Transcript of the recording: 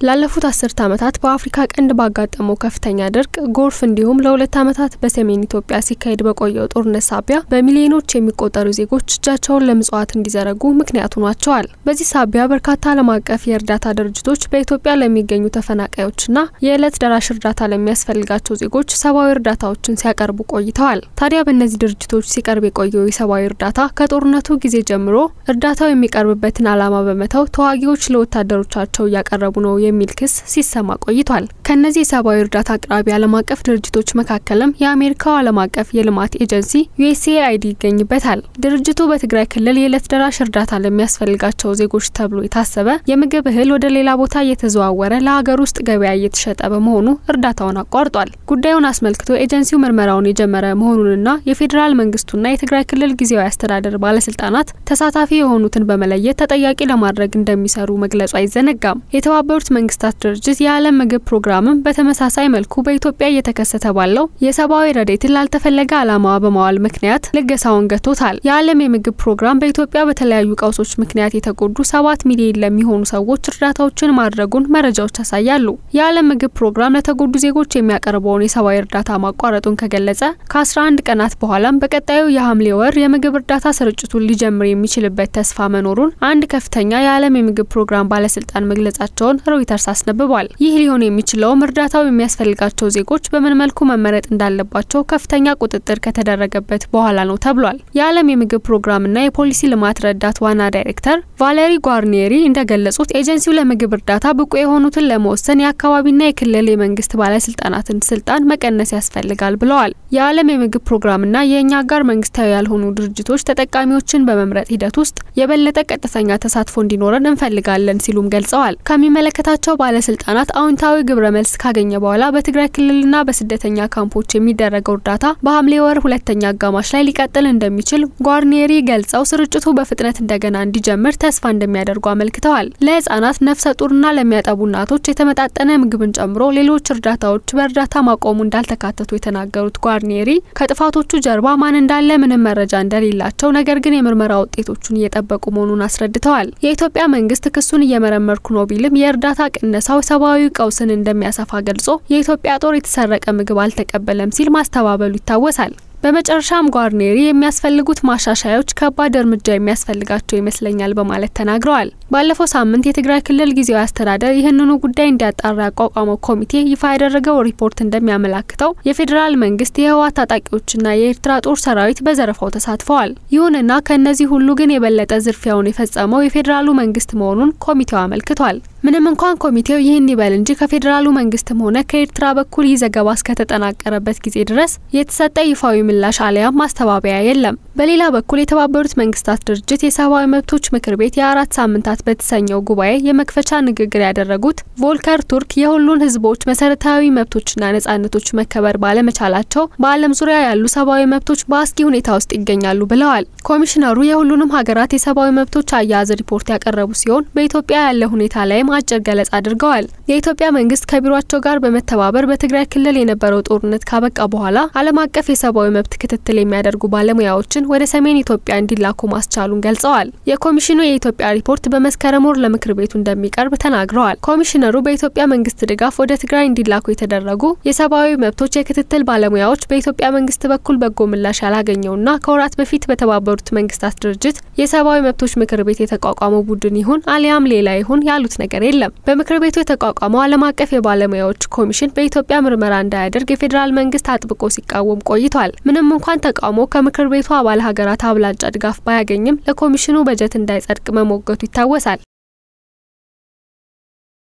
ላለፉት አስርት ዓመታት በአፍሪካ ቀንድ ባጋጠመው ከፍተኛ ድርቅ፣ ጎርፍ እንዲሁም ለሁለት ዓመታት በሰሜን ኢትዮጵያ ሲካሄድ በቆየው ጦርነት ሳቢያ በሚሊዮኖች የሚቆጠሩ ዜጎች እጃቸውን ለምጽዋት እንዲዘረጉ ምክንያት ሆኗቸዋል። በዚህ ሳቢያ በርካታ ዓለም አቀፍ የእርዳታ ድርጅቶች በኢትዮጵያ ለሚገኙ ተፈናቃዮችና የዕለት ደራሽ እርዳታ ለሚያስፈልጋቸው ዜጎች ሰብአዊ እርዳታዎችን ሲያቀርቡ ቆይተዋል። ታዲያ በእነዚህ ድርጅቶች ሲቀርብ የቆየው የሰብአዊ እርዳታ ከጦርነቱ ጊዜ ጀምሮ እርዳታው የሚቀርብበትን ዓላማ በመተው ተዋጊዎች ለወታደሮቻቸው እያቀረቡ ነው የሚል ክስ ሲሰማ ቆይቷል። ከእነዚህ የሰብአዊ እርዳታ አቅራቢ ዓለም አቀፍ ድርጅቶች መካከልም የአሜሪካው ዓለም አቀፍ የልማት ኤጀንሲ ዩኤስኤአይዲ ይገኝበታል። ድርጅቱ በትግራይ ክልል የዕለት ደራሽ እርዳታ ለሚያስፈልጋቸው ዜጎች ተብሎ የታሰበ የምግብ እህል ወደ ሌላ ቦታ እየተዘዋወረ ለሀገር ውስጥ ገበያ እየተሸጠ በመሆኑ እርዳታውን አቋርጧል። ጉዳዩን አስመልክቶ ኤጀንሲው ምርመራውን የጀመረ መሆኑንና የፌዴራል መንግስቱና የትግራይ ክልል ጊዜያዊ አስተዳደር ባለስልጣናት ተሳታፊ የሆኑትን በመለየት ተጠያቂ ለማድረግ እንደሚሰሩ መግለጹ አይዘነጋም። የተባበሩት መንግስታት ድርጅት የዓለም ምግብ ፕሮግራምም በተመሳሳይ መልኩ በኢትዮጵያ እየተከሰተ ባለው የሰብአዊ ረዴትን ላልተፈለገ ዓላማ በማዋል ምክንያት ልገሳውን ገቶታል። የዓለም የምግብ ፕሮግራም በኢትዮጵያ በተለያዩ ቀውሶች ምክንያት የተጎዱ ሰባት ሚሊዮን ለሚሆኑ ሰዎች እርዳታዎችን ማድረጉን መረጃዎች ያሳያሉ። የዓለም ምግብ ፕሮግራም ለተጎዱ ዜጎች የሚያቀርበውን የሰብአዊ እርዳታ ማቋረጡን ከገለጸ ከ11 ቀናት በኋላም በቀጣዩ የሐምሌ ወር የምግብ እርዳታ ስርጭቱን ሊጀምር የሚችልበት ተስፋ መኖሩን አንድ ከፍተኛ የዓለም የምግብ ፕሮግራም ባለስልጣን መግለጻቸውን ሮይተርስ አስነብቧል። ይህ ሊሆን የሚችለውም እርዳታው የሚያስፈልጋቸው ዜጎች በምን መልኩ መመረጥ እንዳለባቸው ከፍተኛ ቁጥጥር ከተደረገበት በኋላ ነው ተብሏል። የዓለም የምግብ ፕሮግራምና የፖሊሲ ልማት ረዳት ዋና ዳይሬክተር ቫሌሪ ጓርኒየሪ እንደገለጹት ኤጀንሲው ለምግብ እርዳታ ብቁ የሆኑትን ለመወሰን የአካባቢና የክልል የመንግስት ባለስልጣናትን ስልጣን መቀነስ ያስፈልጋል ብለዋል። የዓለም የምግብ ፕሮግራምና የእኛ አጋር መንግስታዊ ያልሆኑ ድርጅቶች ተጠቃሚዎችን በመምረጥ ሂደት ውስጥ የበለጠ ቀጥተኛ ተሳትፎ እንዲኖረን እንፈልጋለን ሲሉም ገልጸዋል። ከሚመለከታቸው ባለስልጣናት አዎንታዊ ግብረ መልስ ካገኘ በኋላ በትግራይ ክልልና በስደተኛ ካምፖች የሚደረገው እርዳታ በሐምሌ ወር ሁለተኛ አጋማሽ ላይ ሊቀጥል እንደሚችል ጓርኒየሪ ገልጸው ስርጭቱ በፍጥነት እንደገና እንዲጀምር ተስፋ እንደሚያደርጉ አመልክተዋል። ለህጻናት፣ ነፍሰ ጡርና ለሚያጠቡ እናቶች የተመጣጠነ ምግብን ጨምሮ ሌሎች እርዳታዎች በእርዳታ ማቆሙ እንዳልተካተቱ የተናገሩት ጓርኒየሪ ከጥፋቶቹ ጀርባ ማን እንዳለ ምንም መረጃ እንደሌላቸው፣ ነገር ግን የምርመራ ውጤቶቹን እየጠበቁ መሆኑን አስረድተዋል። የኢትዮጵያ መንግስት ክሱን እየመረመርኩ ነው ቢልም የእርዳታ ቅነሳው ሰብአዊ ቀውስን እንደሚያሰፋ ገልጾ የኢትዮጵያ ጦር የተሰረቀ ምግብ አልተቀበለም ሲል ማስተባበሉ ይታወሳል። በመጨረሻም ጓርኔሪ የሚያስፈልጉት ማሻሻያዎች ከባድ እርምጃ የሚያስፈልጋቸው ይመስለኛል በማለት ተናግረዋል። ባለፈው ሳምንት የትግራይ ክልል ጊዜያዊ አስተዳደር ይህንኑ ጉዳይ እንዲያጣራ ያቋቋመው ኮሚቴ ይፋ ያደረገው ሪፖርት እንደሚያመላክተው የፌዴራል መንግስት የህወሓት ታጣቂዎችና የኤርትራ ጦር ሰራዊት በዘረፋው ተሳትፈዋል። ይሁንና ከእነዚህ ሁሉ ግን የበለጠ ዝርፊያውን የፈጸመው የፌዴራሉ መንግስት መሆኑን ኮሚቴው አመልክቷል። ምንም እንኳን ኮሚቴው ይህን ይበል እንጂ ከፌዴራሉ መንግስትም ሆነ ከኤርትራ በኩል ይህ ዘገባ እስከተጠናቀረበት ጊዜ ድረስ የተሰጠ ይፋዊ ምላሽ አሊያም ማስተባበያ የለም። በሌላ በኩል የተባበሩት መንግስታት ድርጅት የሰብአዊ መብቶች ምክር ቤት የአራት ሳምንታት በተሰኘው ጉባኤ የመክፈቻ ንግግር ያደረጉት ቮልከር ቱርክ የሁሉን ህዝቦች መሰረታዊ መብቶችና ነጻነቶች መከበር ባለመቻላቸው በዓለም ዙሪያ ያሉ ሰብአዊ መብቶች በአስጊ ሁኔታ ውስጥ ይገኛሉ ብለዋል። ኮሚሽነሩ የሁሉንም ሀገራት የሰብአዊ መብቶች አያያዝ ሪፖርት ያቀረቡ ሲሆን በኢትዮጵያ ያለ ሁኔታ ላይም አጭር ገለጻ አድርገዋል። የኢትዮጵያ መንግስት ከቢሮቸው ጋር በመተባበር በትግራይ ክልል የነበረው ጦርነት ካበቃ በኋላ ዓለም አቀፍ የሰብአዊ መብት ክትትል የሚያደርጉ ባለሙያዎችን ወደ ሰሜን ኢትዮጵያ እንዲላኩ ማስቻሉን ገልጸዋል። የኮሚሽኑ የኢትዮጵያ ሪፖርት በመስከረም ወር ለምክር ቤቱ እንደሚቀርብ ተናግረዋል። ኮሚሽነሩ በኢትዮጵያ መንግስት ድጋፍ ወደ ትግራይ እንዲላኩ የተደረጉ የሰብአዊ መብቶች የክትትል ባለሙያዎች በኢትዮጵያ መንግስት በኩል በጎ ምላሽ ያላገኘውና ከወራት በፊት በተባበሩት መንግስታት ድርጅት የሰብአዊ መብቶች ምክር ቤት የተቋቋመው ቡድን ይሁን አሊያም ሌላ ይሁን ያሉት ነገር የለም። በምክር ቤቱ የተቋቋመው ዓለም አቀፍ የባለሙያዎች ኮሚሽን በኢትዮጵያ ምርመራ እንዳያደርግ የፌዴራል መንግስት አጥብቆ ሲቃወም ቆይቷል። ምንም እንኳን ተቃውሞ ከምክር ቤቱ አባል ሀገራት አብላጫ ድጋፍ ባያገኝም ለኮሚሽኑ በጀት እንዳይጸድቅ መሞገቱ ይታወሳል።